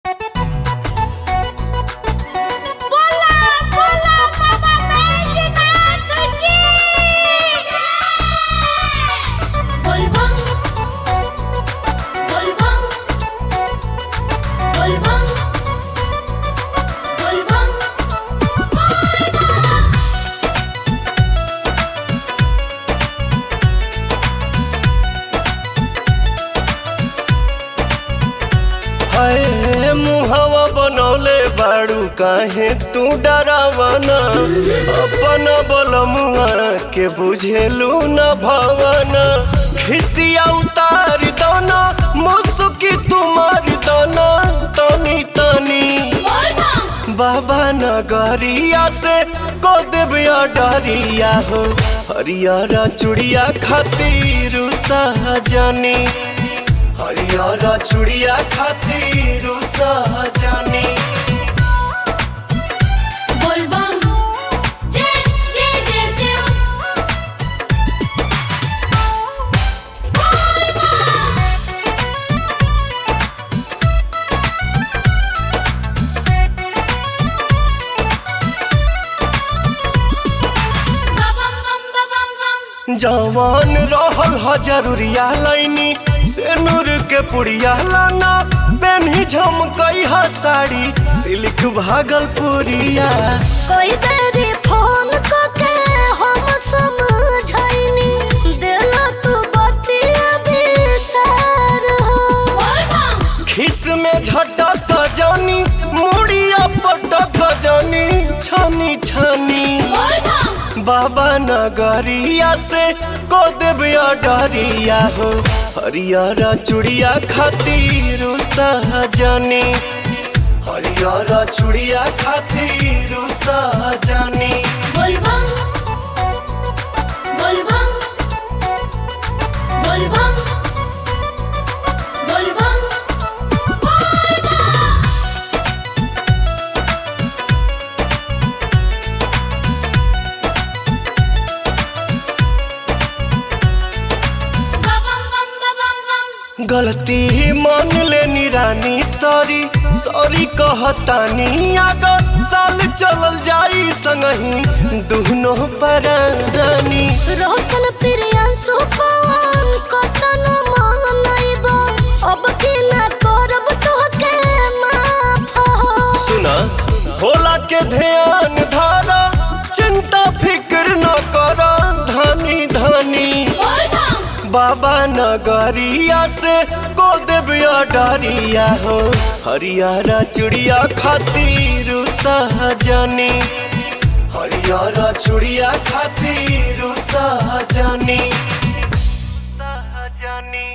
बोला बोला बाबा बैजनाथ की बोलबम बोलबम बोलबम बोलबम हाय मुहवा बनौले बाड़ू काहे तू डरावना अपन बलमुआ के बुझेलू न भवना खिसिया उतार दना मुसुकी तुम्हारी दना तनी तनी बोलबम बाबा नगरिया से को देविया डरिया हो हरियारा चुड़िया खातिर सहजनी हरियारा चुड़िया खातिर सहजनी बोलबम जय जय जय शिव बम बम बम बम जवान रहल ह जरूरिया लाइनी से नूर के पुड़िया लाना पेन्ही झमकई ह साड़ी सिल्क भागलपुरिया कोई बेरी फोन को के हम समझाइनी देला तू बतिया बिसार हो बोलबम खिस में झटक जानी मुड़िया पटक जानी छानी छानी बोलबम बाबा नगरिया से को देविया डरिया हो हरियारा चुड़िया खातिर सहजनी हरियारा चुड़िया खातिर सहजनी बोलबम बोलबम बोलबम बोलबम बम बम बम बम गलती मान लेनी रानी सॉरी सॉरी कहतानी अगर साल चलल जाई संगही दुनो परानी रोशन प्रियांशु पवन कतन मानइबो अब की ना करब तोहके माफ हो सुना भोला के ध्यान धारा चिंता फिक्र न कर धानी धानी बोलबम बाबा नगरिया से को देविया डरिया हो हरियारा चुड़िया खातिर सहजनी हरियारा चुड़िया खातिर सहजनी सहजनी